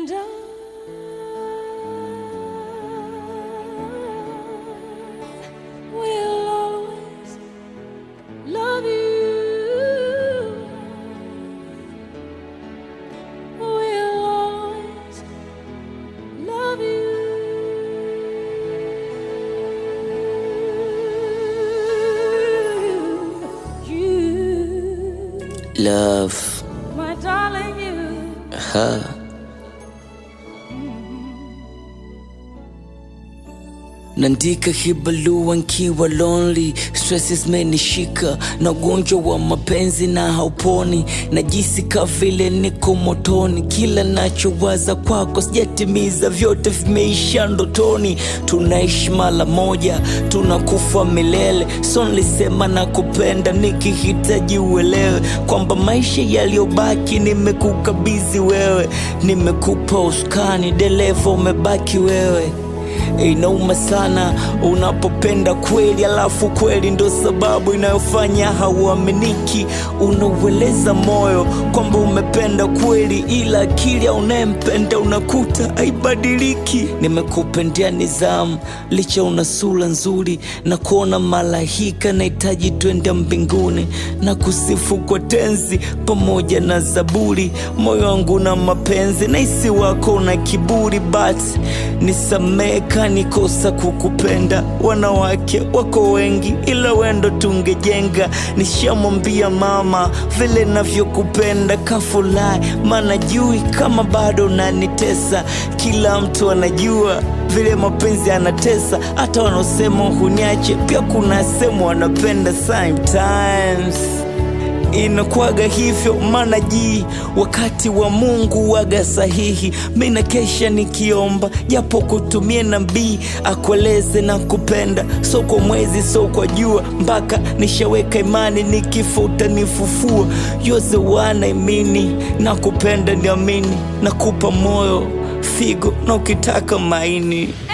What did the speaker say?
And I will always love you. Will always love you. You, Love. my darling, you. Ha. Nandika hibalua nkiwa lonely, stresses zimenishika na ugonjwa wa mapenzi na hauponi, najisi ka vile niko motoni, kila nachowaza kwako sijatimiza, vyote vimeisha ndotoni. Tunaishi mara moja, tunakufa milele, so nilisema nakupenda nikihitaji uelewe kwamba maisha yaliyobaki nimekukabidhi wewe, nimekupa usukani, dereva umebaki wewe. Inauma sana unapopenda kweli, alafu kweli ndo sababu inayofanya hauaminiki. Unaueleza moyo kwamba umependa kweli, ila akili ya unayempenda unakuta haibadiliki. Nimekupendea nidhamu, licha una sura nzuri na kuona malaika, nahitaji twende mbinguni na kusifu kwa tenzi pamoja na Zaburi. Moyo wangu na mapenzi na isi wako na kiburi, but nisamehe kanikosa kukupenda. Wanawake wako wengi, ila wendo tungejenga. Nishamwambia mama vile navyokupenda, kafurahi maana jui kama bado nanitesa. Kila mtu anajua vile mapenzi anatesa, hata wanaosema huniache, pia kuna sehemu wanapenda sometimes inakuwaga hivyo, maana ji wakati wa Mungu waga sahihi. Mi na kesha nikiomba, japo kutumie nabii akueleze na kupenda, so kwa mwezi so kwa jua, mpaka nishaweka imani, nikifa utanifufua. You're the one I mean, na kupenda niamini, nakupa moyo, figo na ukitaka maini